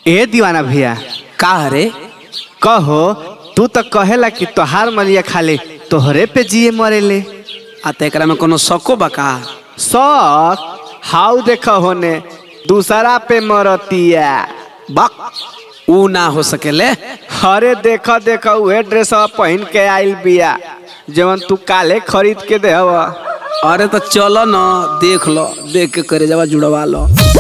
ए दीवाना भैया का रे कहो तू तो कहेला कि तोहार मलिया खाली तोहरे पे जिए मरेले आ त एकरा में कोनो शको बा का शौक हाउ देख होने दूसरा पे मरतिया बक ऊ ना हो सकेले अरे देख देख उहे ड्रेस पहन के आइल बिया जवन तू काले खरीद के देहवा अरे तो चलो न देख लो देख के करे जावा जुड़वा लो